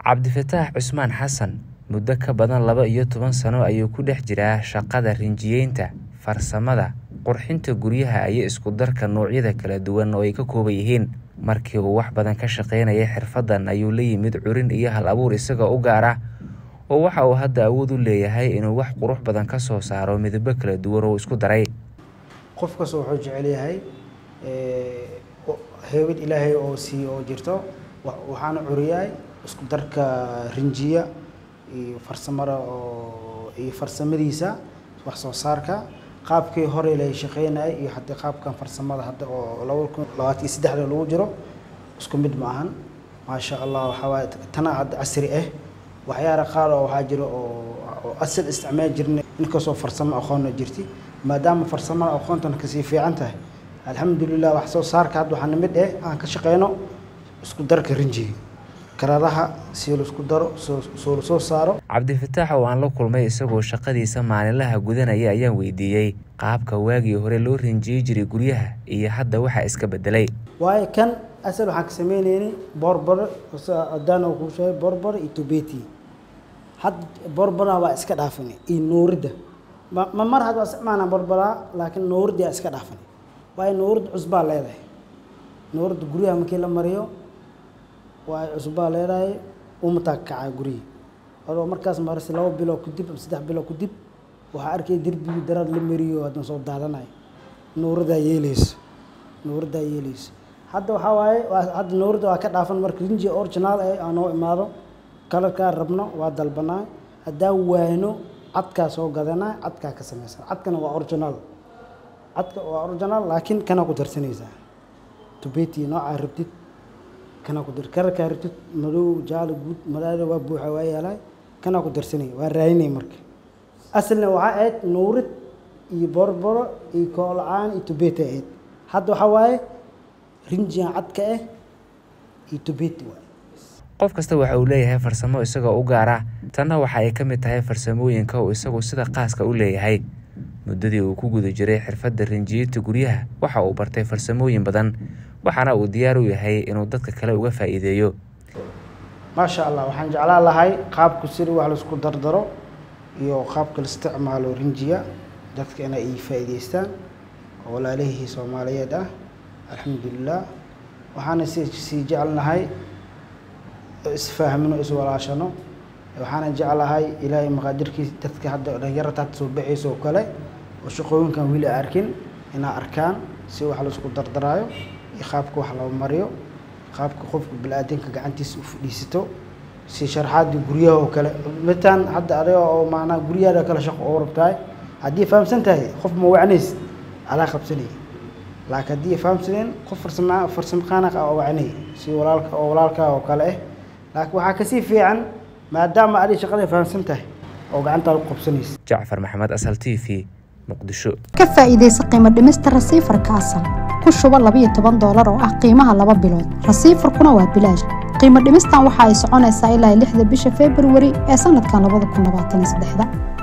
cabdifataax cusmaan xasan muddo ka badan laba iyo toban sano ayuu ku dhex jiraa shaqada rinjiyeynta farsamada qurxinta guryaha iyo isku darka noocyada kala duwan oo ay ka kooban yihiin markii uu wax badan ka shaqaynayay xirfadan ayuu la yimid curin iyo hal abuur isagoo u gaar ah oo waxa uu hadda awood u leeyahay inuu wax qurux badan ka soo saaro midabo kala duwan oo isku daray qof kasta wuxuu jecel yahay heebad ilaahay oo siiyo oo jirto waxaana curiyaay isku darka rinjiya iyo farsamada oo iyo farsamadiisa wax soo saarka qaabkii hore la shaqeynayay iyo hadda qaabkan farsamada hadda oo laba kun labaatan iyo saddexda lagu jiro isku mid ma ahan maasha allah waxaa waaye tana hadda casri ah waxyaala qaar oo waxaa jiro oo asal isticmaal jirnay inkastoo farsamo aqoonna jirti maadaama farsamada aqoontana kasii fiican tahay alxamdulilah wax soo saarka hadda waxaa namid eh aan ka shaqeyno isku darka rinjiga karadaha si laisku daro soo la soo saaro cabdifataax oo aan la kulmay isagoo shaqadiisa maalinlaha gudanaya ayaan weydiiyey qaabka waagii hore loo rinjiyey jiray guryaha iyo hadda waxaa iska bedelay waayo kan asal waxaan ka sameyneynay borbor adaan kuu sheegay borbor iyo tubeti hadda borbora waa iska dhaafanay iyo nuuridda ma mar had waa isticmaalna borboraa laakiin nuuridda iska dhaafanay waayo nuuridda cusbaa leedahay nuuridda guryaha markii la mariyo waa cusbaa leedahay umataa kacaa guryihi adoo markaas marse laba bilood kadib ama saddex bilood kadib waxaa arkay derbigii daraad la mariyo haddana soo daadanayo nuuradaa yeeleyso nuuradaa yeeleyso hadda waxaa waaye hadda nuurada waa ka dhaafan marka rinji original eh aa noo imaado kalarkaa rabno waa dalbanaa haddaa waayno cadkaa soo gadanaa cadkaa ka samaysan cadkana waa original cadka waa original laakiin kanaa ku darsanaysaa tubeti noocaa rabtid kanaa ku dar kalarkaa rabtid madow jaalo guud madaada waa buuxa waa yaalaay kanaa ku darsanaya waa raadinay marka asalna waxaa ahayd nuurid iyo borboro iyo koolacaan iyo tubeti ahayd hadda waxaa waaye rinjigan cadka ah iyo tubeti waay qof kasta waxa uu leeyahay farsamo isagoo u gaar ah tanna waxa ay ka mid tahay farsamooyinka uu isagu sida qaaska u leeyahay muddadii uu ku guda jiray xirfadda rinjiyeynta guryaha waxa uu bartay farsamooyin badan waxaana uu diyaar u yahay inuu dadka kale uga faa'iideeyo maasha allah waxaan jeclaan lahay qaabku sida wax laisku dardaro iyo qaabka la isticmaalo rinjiya dadka inay ay faa'iideystaan oo walaalihii soomaaliyeed ah alxamdulilah waxaana si sii jecelnahay isfahamno iswalaashano waxaana jeclahay ilaahay maqaadirkiis dadka hadda dhalinyarata hadda soo baxaysa oo kale oo shaqooyinkan weli arkin inaa arkaan si wax laisku dardaraayo iyo qaabka wax loo mariyo qaabka qofka bini-aadanka gacantiisa u fadhiisato si sharxaadii guryaha oo kale mitaan hadda adiga oo maanaa guryahaada kale shaqo oo rabtahay haddii fahamsan tahay qof ma wacnays adaa qabsanaya laakiin haddii fahamsaneen qof farsama farsamaqaanaq ah oo wacnay si walaalka oo walaalkaa oo kale ah laakiin waxaa kasii fiican maadaama adig shaqada fahamsan tahay oo gacantaada ku qabsanaysa jacfar maxamed asal t v muqdisho ka faa'iidaysa qiimo dhimista rasiifarka asal ku shubo labayo toban doolar oo ah qiimaha laba bilood rasiifarkuna waa bilaash qiimo dhimistan waxa ay soconaysaa ilaa lixda bisha februari ee sanadkan labada kun labaatan iyo saddexda